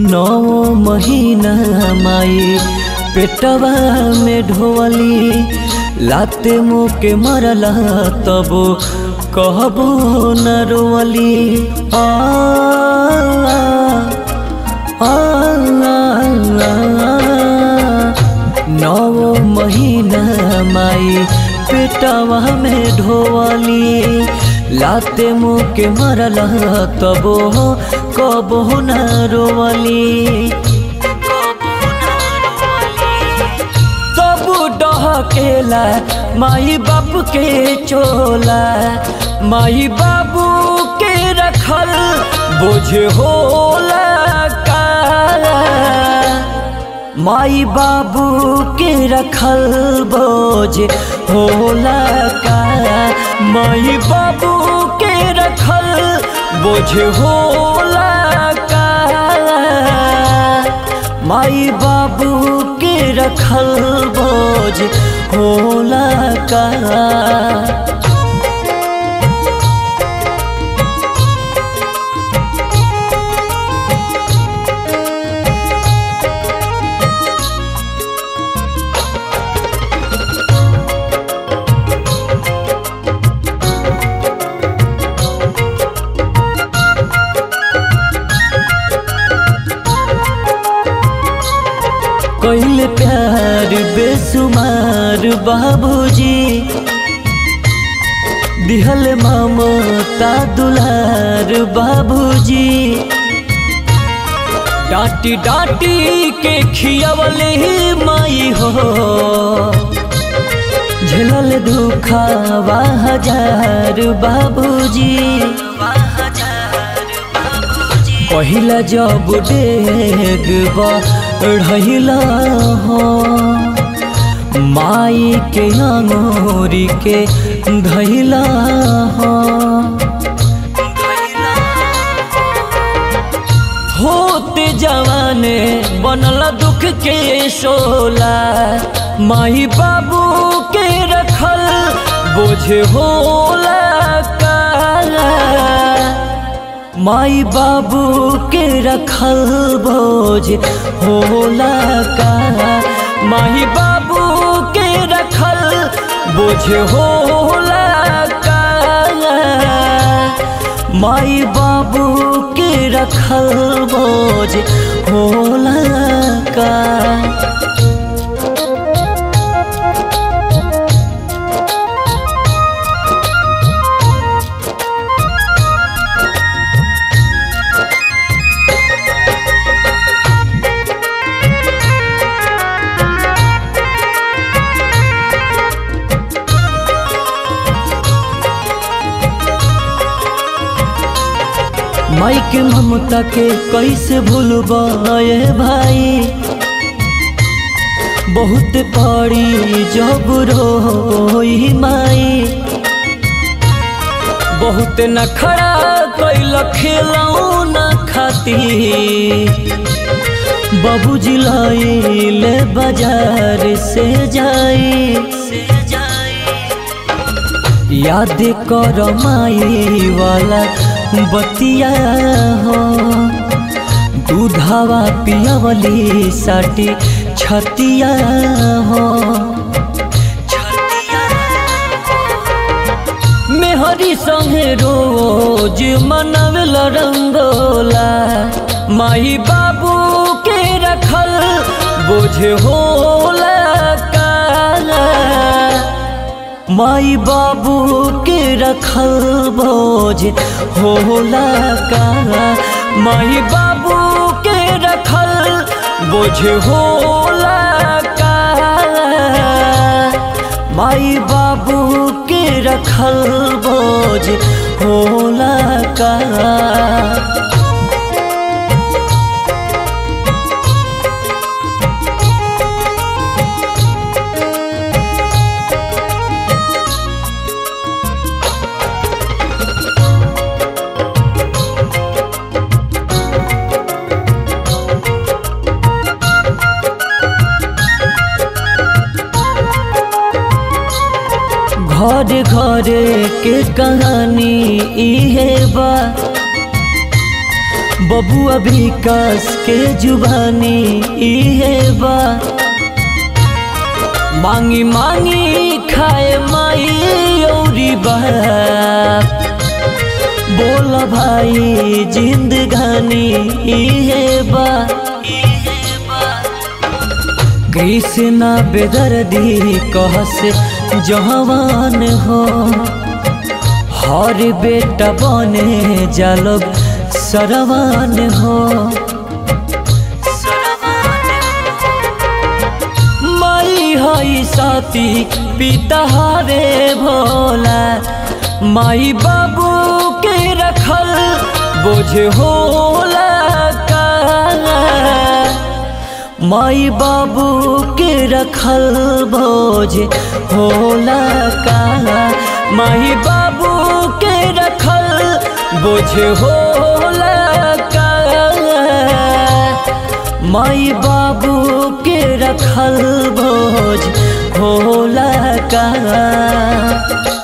नौ महीना माई पेटवा में ढोवली लाते मुँह के मरला तब कहबो न रोवली आ आ, आ, नौ महीना माई पेटवा में ढोवली लाते मुँह के मरला तबो कबो न रोवली तब डहकेला माई बाप के चोला माई बाबू के रखल बोझ होला का माई बाबू के रखल बोझ होला का माई बाबू के रखल बोझ होला का माई बाबू के रखल बोझ होला का कैल प्यार बेसुमार बाबूजी दिहल ममता दुलार बाबूजी डांटी डांटी के खियावले माई हो झेलल दुखावा हजार बाबूजी पहिला जब डेग बढ़ला हो माई के अंगोरी के धैला हो होते जवाने बनल दुख के शोला माई बाबू के रखल बोझ होला का माई बाबू के रखल बोझ होला का माई बाबू के रखल बोझ होला का माई बाबू के रखल बोझ होला का माई के ममता के कैसे भूलबाए भाई बहुत पड़ी जब रोई माई बहुत नखरा कैल खेलऊ न खाती बाबूजी लाइले बाजार से जाई याद कर माई वाला बतिया हो दूधावा पियावली साटी छतिया हो मेहरी संगे रोज मनवेल रंगोला माई बाबू के रखल बोझ होला का माई बाबू के रखल बोझ होला का माई बाबू के रखल बोझ होला का माई बाबू के रखल बोझ होला का घर घर के कहानी इहे बा बबुआ विकास के जुबानी इहे बा मांगी मांगी खाए माई औरी बाप बोल भाई जिंदगानी इहे बा कृष्णा बेदर्दी कहस जवान हो हर बेटा बने जालोग सरवान हो माई हई साथी पिता हरे भोला माई बाबू के रखल बोझ होला का माई बाबू के रखल बोझ होला का माई बाबू के रखल बोझ होला का माई बाबू के रखल बोझ होला का